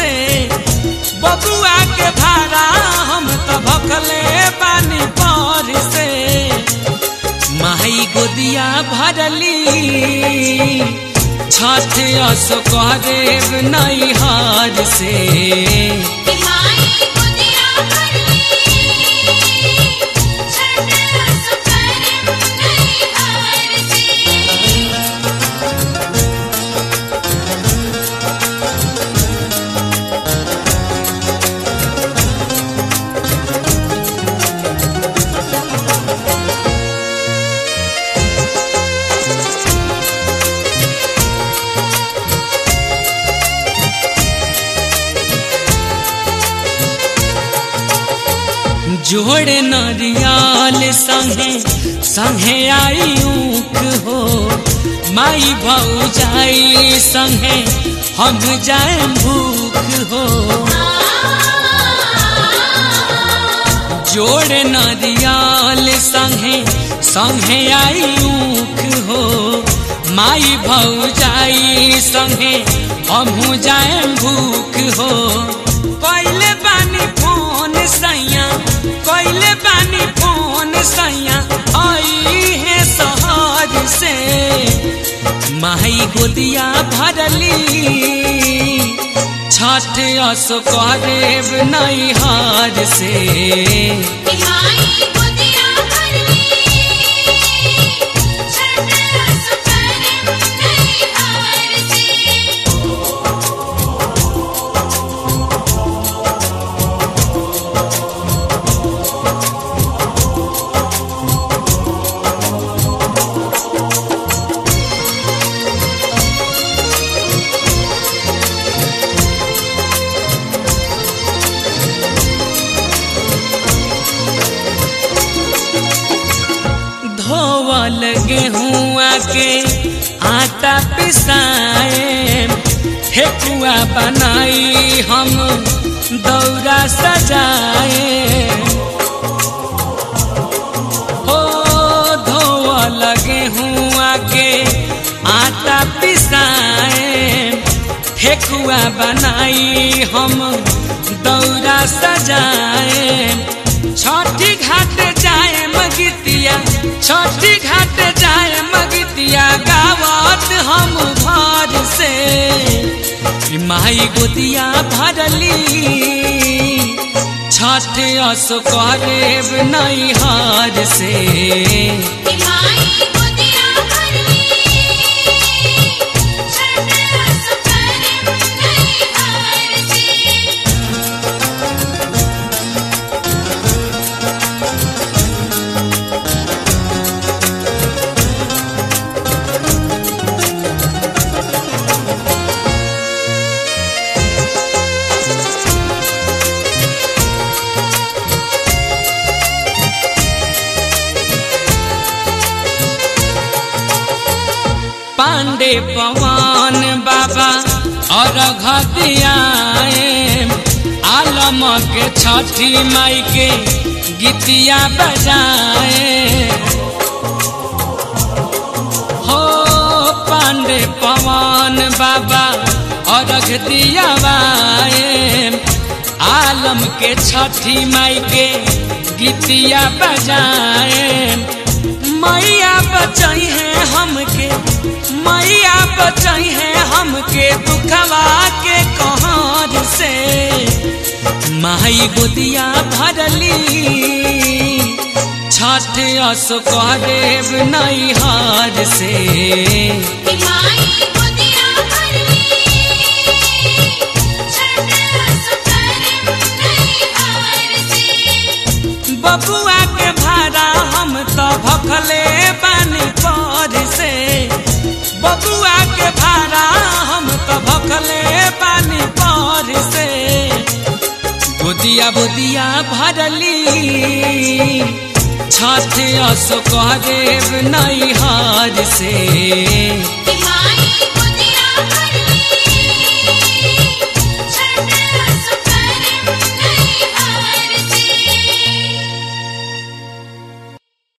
से बबुआ के भाड़ा हम तो भखले पानी पर से माई गोदिया भरली छठ अस करेब नैहर से कि माई गुदिया भरली छठ रस करम नहीं हार से जोड़े नरियाल संगे संगे आई ऊख हो माई भौजाई संगे हम जाए भूख हो जोड़े नरियाल संगे संगे आई ऊख हो माई भौजाई संगे हम जाए भूख हो पहले बानी फोन सैया पहले बानी फोन सैया आई है शहर से माई गोदिया भरली छठ अस करेब नैहर से कि माई गुदिया भरली छठ रस करम नहीं हार से धोवल गेहुआ के आटा पिसाए ठेकुआ बनाई हम दौरा सजाए हो धोवल गेहुआ के आटा पिसाए ठेकुआ बनाई हम दौरा सजाए छठी घाट जाए मगितिया छठी घाट जाए मगितिया गावत हम घर से ई माई गोदिया भरली छठ अस करेब नैहर से कि माई गुदिया भरली छठ रस करम नहीं हार से पांडे पवन बाबा और घतियाए आलम के छठी माई के गीतिया बजाए हो पांडे पवन बाबा और दियावाए आलम के छठी माई के गीतिया बजाए मैया बचाई है हमके मैया बचाई है हमके दुखवा के कहर से माई गोदिया भरली छठ अस करेब नैहर से कि माई गुदिया भरली छठ रस करम नहीं हार से बबुआ के भाड़ा हम तो भखले पानी पर से बबुआ के भाड़ा हम तो भखले पानी पर से बुदिया बुदिया भरली छठ अस करेब नैहर से कि